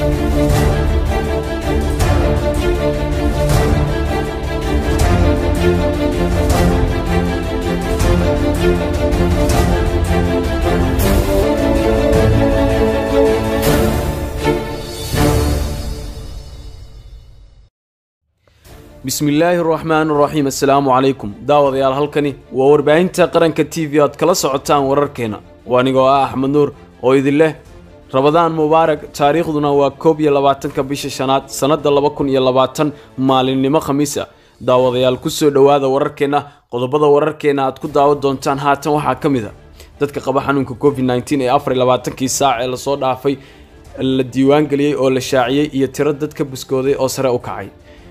bismillaahi raxmaan raxiim assalaamu calaykum daawadayaal halkani waa warbaahinta qaranka t v aad kala socotaan wararkeena waa anigoo ah axmed nuur oo idin leh rabadaan mubaarak taariikhduna waa koob iyo labaatanka bisha shanaad sannadda laba kun iyo labaatan maalinimo khamiisa daawadayaal kusoo dhowaada wararkeenna qodobada wararkeena aad ku daawan doontaan haatan waxaa ka mid a dadka qaba xanuunka covid nteen ee afar iyo labaatankii saac ee lasoo dhaafay la diiwaangeliyey oo la shaaciyey iyo tiro dadka buskooday oo sare u kacay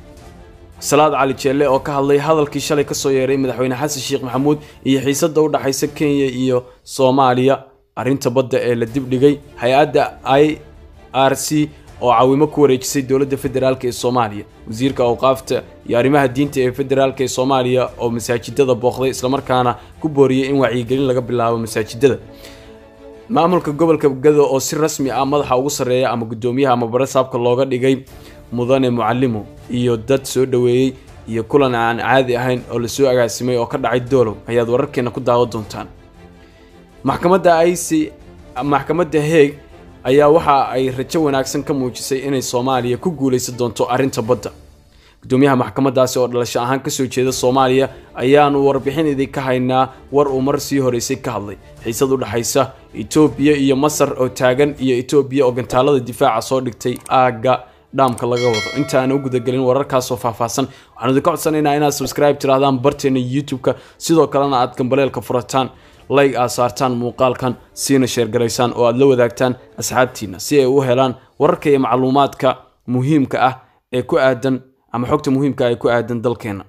salaad cali jeelle oo ka hadlay hadalkii shalay kasoo yeeray madaxweyne xasan sheekh maxamuud iyo xiisada u dhexaysa kenya iyo soomaaliya arrinta badda ee la dibdhigay hay-adda i r c oo caawimo ku wareejisay dowladda federaalk ee soomaaliya wasiirka awqaafta iyo arrimaha diinta ee federaalk ee soomaaliya oo masaajidada booqday islamarkaana ku booriyey in wacyigelin laga bilaabo masaajidada maamulka gobolka gado oo si rasmi ah madaxa ugu sarreeya ama guddoomiyaha ama barasaabka looga dhigay mudane mucalimo iyo dad soo dhoweeyey iyo kulan aan caadi ahayn oo lasoo agaasimay oo ka dhacay doolow ayaad wararkeena ku daawan doontaan maxkamadda ic maxkamadda heeg ayaa waxa ay rajo wanaagsan ka muujisay inay soomaaliya ku guulaysan doonto arrinta badda guddoomiyaha maxkamaddaasi oo dhalasho ahaan kasoo jeeda soomaaliya ayaanu warbixin idinka haynaa war uu mar sii horeysay ka hadlay xiisad u dhexaysa etoobiya iyo masar oo taagan iyo etoobiya oo gantaalada difaaca soo dhigtay aagga dhaamka laga wado inta aan u gudagelin wararkaasoo faahfaahsan waxaan idinka codsanaynaa inaad subscribe tirahdaan barteena youtube-ka sidoo kalena aad gambaleelka furataan like aad saartaan muuqaalkan siina sheergaraysaan oo aad la wadaagtaan asxaabtiina si ay u helaan wararka iyo macluumaadka muhiimka ah ee ku aadan ama xogta muhiimka ah ee ku aadan dalkeena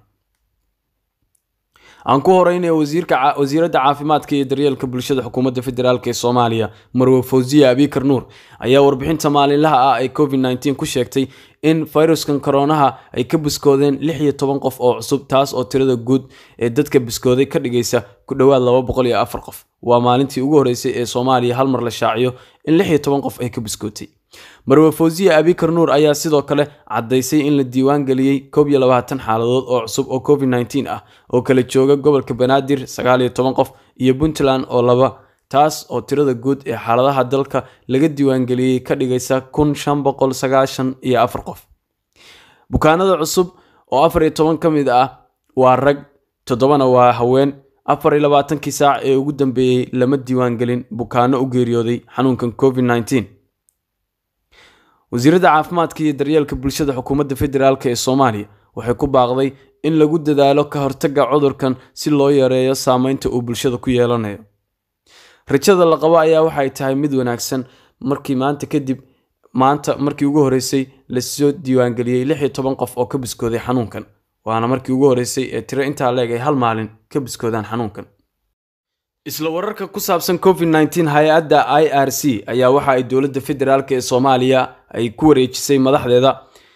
aan ku horeynaya wasiiradda caafimaadka iyo daryeelka bulshada xukuumadda federaalk ee soomaaliya marwe fawziya abikar nuur ayaa warbixinta maalinlaha ah ee covid nteen ku sheegtay in fayruskan koronaha ay ka buskoodeen lix iyo toban qof oo cusub taas oo tirada guud ee dadka buskooday ka dhigaysa ku dhowaad laba boqol iyo afar qof waa maalintii ugu horeysay ee soomaaliya hal mar la shaaciyo in lix iyo toban qof ay ka buskootay marwe fawziya abikar nuur ayaa sidoo kale caddaysay in la diiwaan geliyey koob iyo labaatan xaaladood oo cusub oo covid nteen ah oo kala jooga gobolka banaadir sagaal iyo toban qof iyo puntland oo laba taas oo tirada guud ee xaaladaha dalka laga diiwaangeliyey ka dhigaysa kun shan boqol sagaashan iyo afar qof bukaanada cusub oo afar iyo toban ka mid ah waa rag toddobana waa haween afar iyo labaatankii saac ee ugu dambeeyey lama diiwaangelin bukaano u geeriyooday xanuunkan covid nteen wasiiradda caafimaadka iyo daryeelka bulshada xukuumadda federaalk ee soomaaliya waxay ku baaqday in lagu dadaalo ka hortagga cudurkan si loo yareeyo saameynta uu bulshada ku yeelanayo rajada la qabo ayaa waxay tahay mid wanaagsan markii maanta kadib maanta markii ugu horeysay lasoo diiwaangeliyey lix iyo toban qof oo ka biskooday xanuunkan waana markii ugu horeysay ee tiro intaa leeg ay hal maalin ka biskoodaan xanuunkan isla wararka ku saabsan covid nteen hay-adda i r c ayaa waxa ay dowladda federaalk ee soomaaliya ay ku wareejisay madaxdeeda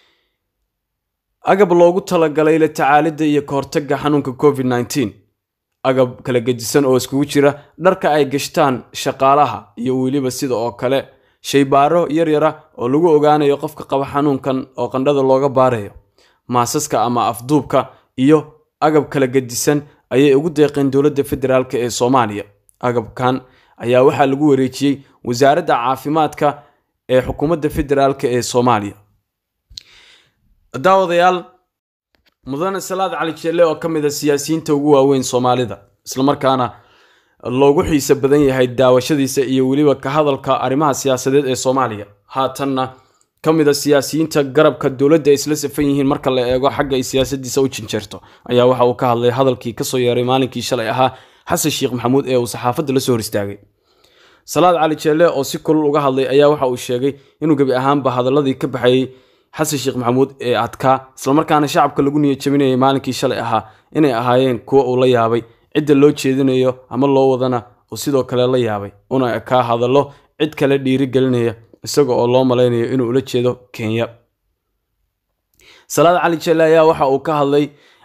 agab loogu talagalay la tacaalidda iyo ka hortagga xanuunka covid nteen agab kala gedisan oo iskugu jira dharka ay gashtaan shaqaalaha iyo weliba sida oo kale shaybaaro yaryara oo lagu ogaanayo qofka qaba xanuunkan oo qandhada looga baarayo maasaska ama afduubka iyo agab kala gedisan ayay ugu deeqeen dowladda federaalk ee soomaaliya agabkan ayaa waxaa lagu wareejiyey wasaaradda caafimaadka ee xukuumadda federaalk ee soomaaliya daawadayaal mudane salaad cali jeelle oo ka mid a siyaasiyiinta ugu waaweyn soomaalida islamarkaana loogu xiiso badan yahay daawashadiisa iyo weliba ka hadalka arrimaha siyaasadeed ee soomaaliya haatanna ka mid a siyaasiyiinta garabka dowladda ay isla safan yihiin marka la eego xagga ay siyaasadiisa u jinjeerto ayaa waxa uu ka hadlay hadalkii kasoo yeeray maalinkii shalay ahaa xasan sheekh maxamuud ee uu saxaafadda la soo hor istaagay salaad cali jeelle oo si kulul uga hadlay ayaa waxa uu sheegay inuu gebi ahaanba hadaladii ka baxayey xasan sheekh maxamuud ee adkaa islamarkaana shacabka lagu niya jabinayay maalinkii shalay ahaa inay ahaayeen kuwo uu la yaabay cidda loo jeedinayo ama loo wadana uu sidoo kale la yaabay una ekaa hadallo cid kale dhiiri gelinaya isaga oo loo malaynayo inuu ula jeedo kenya salaad cali jelle ayaa waxa uu ka hadlay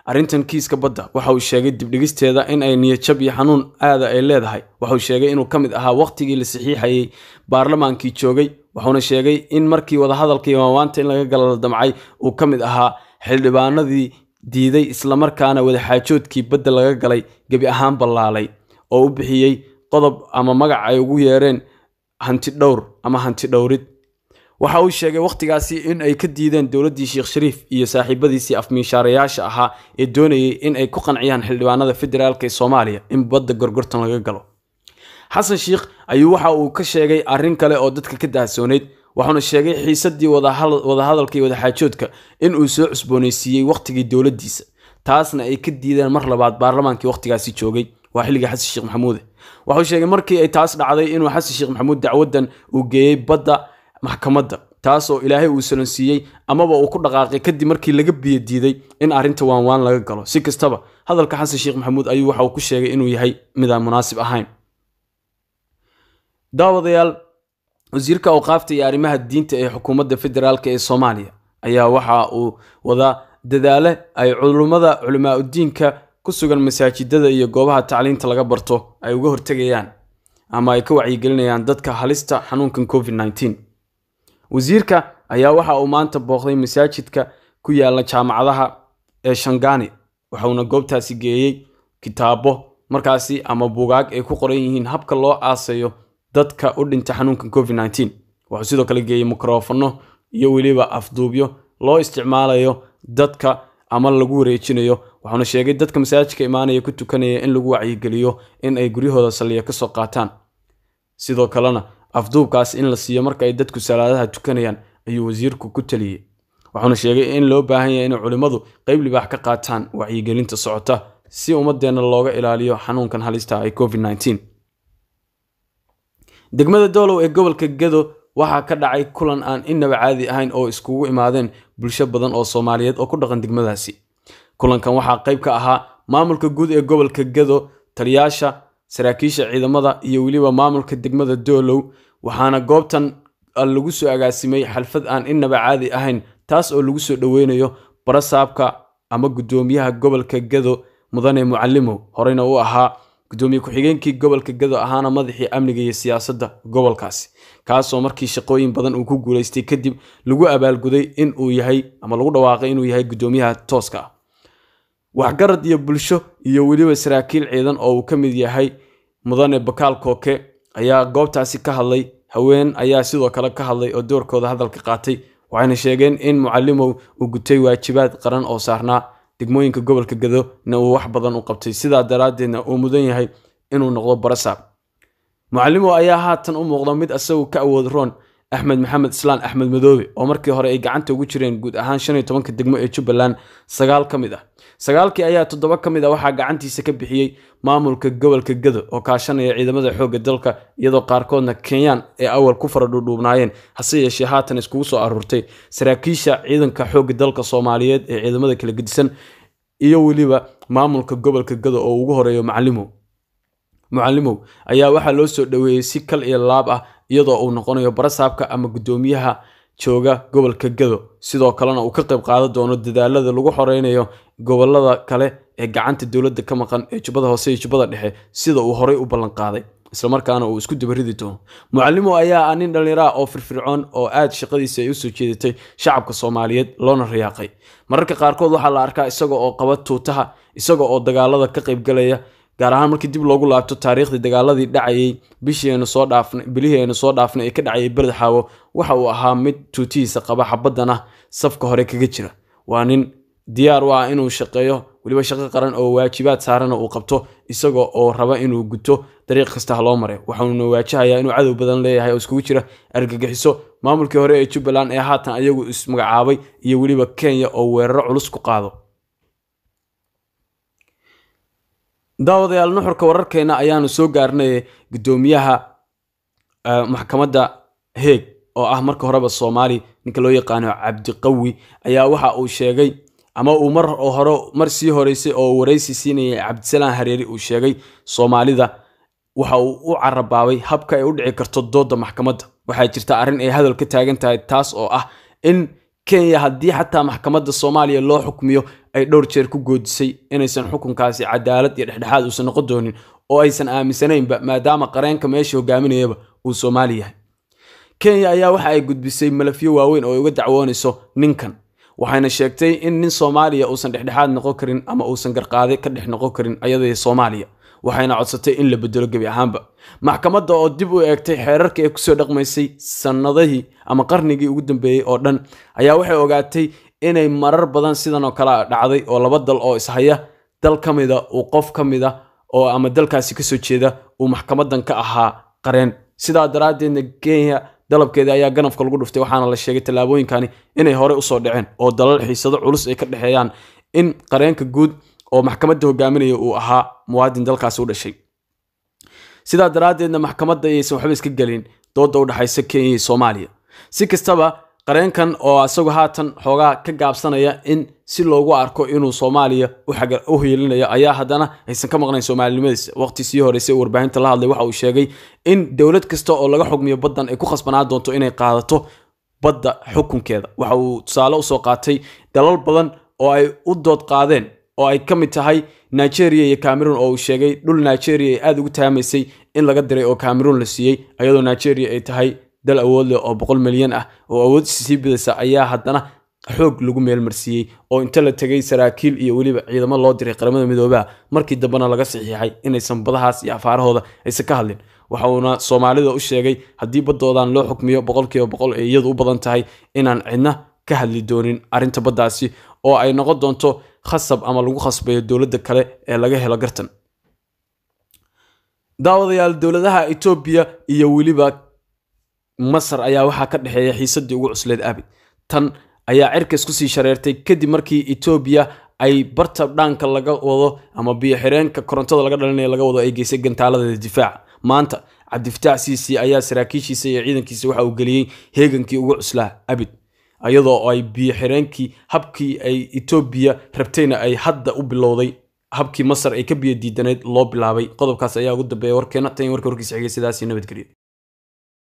arrintan kiiska badda waxa uu sheegay dibdhigisteeda in ay niyadjab iyo xanuun aada ay leedahay waxauu sheegay inuu ka mid ahaa wakhtigii la saxiixayey baarlamaankii joogay wuxuuna sheegay in markii wadahadalkii waawaanta in laga gala la damcay uu ka mid ahaa xildhibaanadii diiday islamarkaana wadaxaajoodkii badda laga galay gebi ahaan ballaalay oo u bixiyey qodob ama magac ay ugu yeereen hanti dhowr ama hanti dhowrid waxa uu sheegay wakhtigaasi in ay ka diideen dowladdii sheekh shariif iyo saaxiibadiisii afmiishaarayaasha ahaa ee doonayay in ay ku qanciyaan xildhibaanada federaalk ee soomaaliya in badda gorgortan laga galo xasan sheikh ayuu waxa uu ka sheegay arrin kale oo dadka ka dahsooneyd wuxuuna sheegay xiisadii wadahadalka iyo wadaxaajoodka in uu soo cusboonaysiiyey wakhtigii dowladdiisa taasna ay ka diideen mar labaad baarlamaankii wakhtigaasi joogay waa xilligii xasan sheekh maxamuude wuxuu sheegay markii ay taas dhacday inuu xasan sheekh maxamuud dacwadan uu geeyey badda maxkamadda taas oo ilaahay uu salansiiyey amaba uu ku dhaqaaqay kadib markii laga biyo diiday in arrinta waanwaan laga galo si kastaba hadalka xasan sheekh maxamuud ayuu waxa uu ku sheegay inuu yahay midaan munaasib ahayn daawadayaal wasiirka awqaafta iyo arrimaha diinta ee xukuumadda federaalk ee soomaaliya ayaa waxa uu wadaa dadaale ay culummada culimaauddiinka ku sugan masaajidada iyo goobaha tacliinta laga barto ay uga hortegayaan ama ay ka wacyigelinayaan dadka halista xanuunkan covid nneteen wasiirka ayaa waxa uu maanta booqday masaajidka ku yaala jaamacadaha ee shangani waxauna goobtaasi geeyey kitaabo markaasi ama buugaag ay ku qoran yihiin habka loo aasayo dadka u dhinta xanuunkan covid nneteen wuxuu sidoo kale geeyey mikrofano iyo weliba afduubyo loo isticmaalayo dadka ama lagu wareejinayo waxauna sheegay dadka masaajidka imaanaya ku tukanaya in lagu wacyigeliyo in ay guryahooda saliya kasoo qaataan sidoo kalena afduubkaas in la siiyo marka ay dadku salaadaha tukanayaan ayuu wasiirku ku taliyey wuxuuna sheegay in loo baahan yahay inay culimmadu qeyb libaax ka qaataan wacyigelinta socota si ummadeenna looga ilaaliyo xanuunkan halista ay covid nneteen degmada doolow ee gobolka gado waxaa ka dhacay kulan aan innaba caadi ahayn oo iskugu imaadeen bulsho badan oo soomaaliyeed oo ku dhaqan degmadaasi kulankan waxaa qayb ka ahaa maamulka guud ee gobolka gado taliyaasha saraakiisha ciidamada iyo weliba maamulka degmada doolow waxaana goobtan lagu soo agaasimay xalfad aan innaba caadi ahayn taas oo lagu soo dhoweynayo barasaabka ama guddoomiyaha gobolka gado mudane mucalimow horeyna u ahaa gudoomiye ku-xigeenkii gobolka gado ahaana madaxii amniga iyo siyaasadda gobolkaasi kaasoo markii shaqooyin badan uu ku guulaystay kadib lagu abaalguday in uu yahay ama lagu dhawaaqay inuu yahay guddoomiyaha tooska ah waxgarad iyo bulsho iyo weliba saraakiil ciidan oo uu ka mid yahay mudane bakaal kooke ayaa goobtaasi ka hadlay haween ayaa sidoo kale ka hadlay oo doorkooda hadalka qaatay waxayna sheegeen in mucalimow uu gutay waajibaad qaran oo saarnaa degmooyinka gobolka gado na uu wax badan u qabtay sidaa daraaddeedna uu mudan yahay inuu noqdo barasaab mucalimow ayaa haatan u muuqda mid isagu ka awood roon axmed maxamed islaan axmed madoobe oo markii hore ay gacanta ugu jireen guud ahaan shan iyo tobanka degmo ee jubbaland sagaal ka mid ah sagaalkii ayaa toddoba ka mid ah waxaa gacantiisa ka bixiyey maamulka gobolka gado oo kaashanaya ciidamada xoogga dalka iyadoo qaarkoodna kenyaan ee awal ku fara dhuudhuubnaayeen hase yeeshee haatan iskugu soo aruurtay saraakiisha ciidanka xoogga dalka soomaaliyeed ee ciidamada kala gedisan iyo weliba maamulka gobolka gado oo ugu horeeyo macalimow mucalimow ayaa waxaa loo soo dhoweeyey si kal iyo laab ah iyadoo uu noqonayo barasaabka ama guddoomiyaha jooga gobolka gado sidoo kalena uu ka qayb qaadan doono dadaalada lagu xoreynayo gobolada kale ee gacanta dowladda ka maqan ee jubbada hoose iyo jubbada dhexe sida uu horey u ballanqaaday islamarkaana uu isku dabaridi doono mucalimow ayaa ah nin dhallinyara oo firfircoon oo aad shaqadiisa ay usoo jeedatay shacabka soomaaliyeed loona riyaaqay mararka qaarkood waxaa la arkaa isaga oo qaba tuutaha isaga oo dagaalada ka qaybgalaya gaar ahaan markii dib loogu laabto taariikhdii dagaaladii dhacayay bishiiaynu soo dhaafnay bilihii aynu soo dhaafnay ee ka dhacayay beled xaawo waxa uu ahaa mid tuutihiisa qaba xabaddan ah safka hore kaga jira waa nin diyaar u ah inuu shaqeeyo weliba shaqo qaran oo waajibaad saarana uu qabto isaga oo raba inuu guto dariiq kasta ha loo maray waxauna waajahayaa inuu cadow badan leeyahay oo iskugu jira argagixiso maamulkii hore ee jubbaland ee haatan ayagu ismagacaabay iyo weliba kenya oo weeraro culus ku qaado daawadayaal nuxurka wararkeena ayaanu soo gaarnay gudoomiyaha maxkamadda heeg oo ah marka horeba soomaali ninka loo yaqaano cabdiqawi ayaa waxa uu sheegay ama uu mar hore mar sii horeysay oo waraysi siinayay cabdisalaan hareeri uu sheegay soomaalida waxa uu u carabaabay habka ay u dhici karto dooda maxkamadda waxaa jirta arrin ay hadal ka taagan tahay taas oo ah in kenya haddii xataa maxkamadda soomaaliya loo xukmiyo ay dhowr jeer ku goodisay inaysan xukunkaasi cadaalad iyo dhexdhexaad uusan noqon doonin oo aysan aaminsanaynba maadaama qareenka meesha hogaaminayaba uu soomaali yahay kenya ayaa waxa ay gudbisay malafyo waaweyn oo ay uga dacwoonayso ninkan waxayna sheegtay in nin soomaaliya uusan dhexdhexaad noqon karin ama uusan garqaade ka dhex noqon karin ayadii soomaaliya waxayna codsatay in la bedelo gebi ahaanba maxkamadda oo dib u eegtay xeerarka ee kusoo dhaqmaysay sannadihii ama qarnigii ugu dambeeyey oo dhan ayaa waxay ogaatay inay marar badan sidan oo kale dhacday oo laba dal oo ishaya dal ka mida uu qof ka mida oo ama dalkaasi kasoo jeeda uu maxkamadan ka ahaa qareen sidaa daraaddeedna kenya dalabkeeda ayaa ganafka lagu dhuftay waxaana la sheegay tallaabooyinkani inay horey usoo dhaceen oo dalal xiisado culus ay ka dhexeeyaan in qareenka guud oo maxkamadda hogaaminaya uu ahaa muwaadin dalkaasi u dhashay sidaa daraaddeedna maxkamadda ayaysan waxba iska gelin dooda u dhexaysa kenya iyo soomaaliya si kastaba qareenkan oo isagu haatan xoogaa ka gaabsanaya in si loogu arko inuu soomaaliya u hiilinayo ayaa haddana aysan ka maqnayn soomaalinimadiisa waqti sii horeysay warbaahinta la hadlay waxa uu sheegay in dowlad kasta oo laga xugmiyo baddan ay ku khasbanaa doonto inay qaadato badda xukunkeeda waxa uu tusaale usoo qaatay dalal badan oo ay u dood qaadeen oo ay ka mid tahay nigeria iyo cameroon oo uu sheegay dhul nigeria ay aada ugu taamaysay in laga diray oo cameroon la siiyey iyadoo nigeria ay tahay dal awood leh oo boqol milyan ah oo awood sii bidaysa ayaa haddana xoog lagu meelmarsiiyey oo inta la tegay saraakiil iyo weliba ciidamo loo diray qaramada midoobaha markii dambena laga saxiixay inaysan badahaas iyo afaarahooda aysan ka hadlin waxa uuna soomaalida u sheegay haddii baddoodan loo xukmiyo boqolkiiba boqol ee iyadu u badan tahay inaan cidna ka hadli doonin arrinta baddaasi oo ay noqon doonto khasab ama lagu khasbayo dowladda kale ee laga helo gartan daawadayaal dowladaha etoobiya iyo weliba masar ayaa waxaa ka dhexeeya xiisadii ugu cusleed abid tan ayaa cirkas kusii shareertay kadib markii etoobiya ay barta dhaanka laga wado ama biyo xireenka korontada laga dhalinaya laga wado ay geysay gantaaladeeda difaaca maanta cabdifataax siisi ayaa saraakiishiisa iyo ciidankiisa waxa uu geliyey heegankii ugu cuslaa abid iyadoo ay biyo xireenkii habkii ay etoobiya rabtayna ay hadda u bilowday habkii masar ay ka biyo diidanayd loo bilaabay qodobkaas ayaa ugu dambeeya warkeena tan warka warkiisa xigay sidaasi nabadgelyo